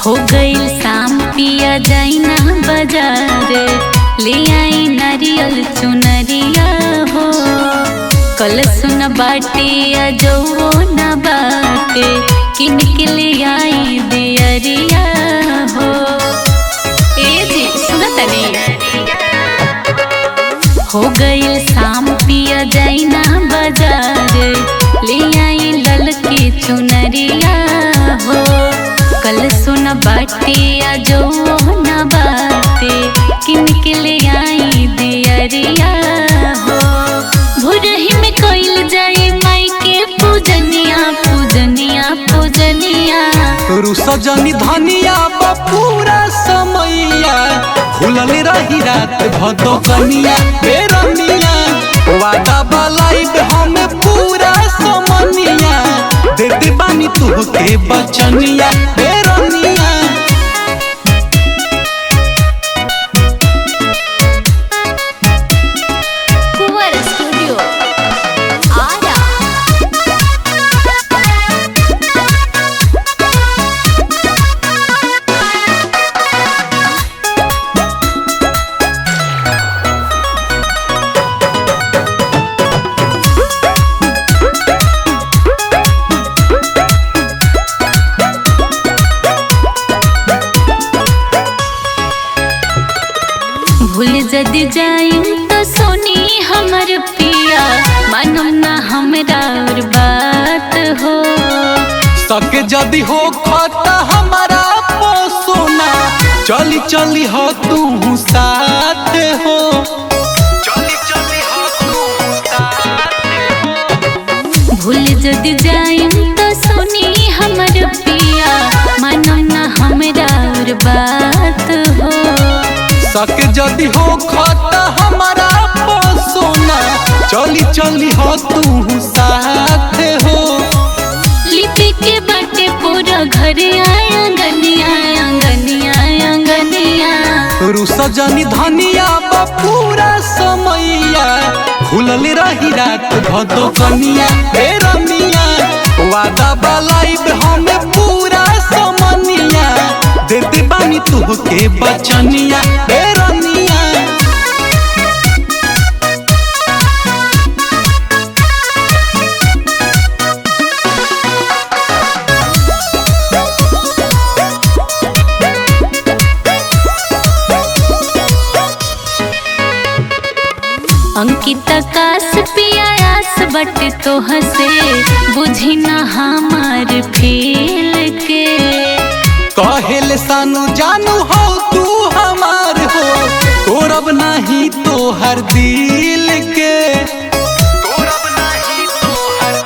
हो गईल शाम पिया जाई ना बाजार ले आई नारियल चुनरिया हो कल सुन बाटे आ जो न बाटे किन के ले आई दियरिया हो ए जी सुना तनी हो गईल शाम पिया जाई ना बाजार ले आई ललकी चुनरिया हो कल सुन बाटे आ जो न बाटे किन के ले आई दियरिया हो भुरही में कोइल जाई माई के पूजनिया पूजनिया पूजनिया रु सजनी धनिया बपूरा समैया खुलल रही रात भदो कनिया हे रनिया वादा बलाइब हम पूरा समनिया देते बानी तुहके बचनिया हे रनिया कुंवर स्टूडियो आरा भूल जदि जाइम तो सोनी हमर पिया मानम ना हमरा और बात हो सके जदि हो खता हमारा पोसोना चली चली हो तू साथ हो चली चली हो तू साथ भूल जदि जाइम तो सोनी हमर पिया मानम ना हमरा और बात हो सके जदि हो खता हमारा पोसोना चली चली हो तू साथ हो लिपि के बाटे पूरा घर आया गनिया गनिया गनिया रु सजनी धनिया बपूरा समैया खुलल रही रात भदो कनिया हे रनिया वादा बलाइब हम पूरा समनिया देते बानी तुहके बचनिया हे रनिया अंकित कास पियास बट तो हसे बुझी ना हमार फेल के कहेल सानू जानू हो तू हमार हो तोरब नहीं तो हर दिल के तोरब नहीं तो हर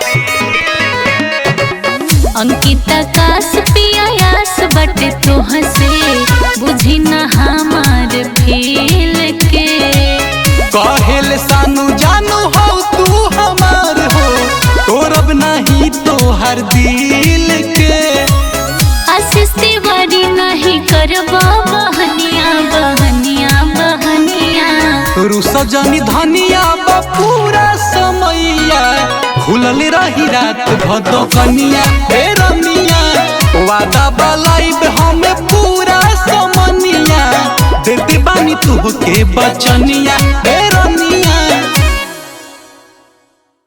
अंकित कास पियास बट तो हसे बुझी ना हमार फेल के कहेल सानू जानू हो तू हमार हो तोरब नहीं तो हर दिल के आशीष तिवारी नहीं करबा बहनिया बहनिया बहनिया रु सजनी धनिया बपूरा समैया खुलल रही रात भदो कनिया हे रनिया वादा बलाइब हम पूरा समनिया देते बानी तुहके बचनिया हे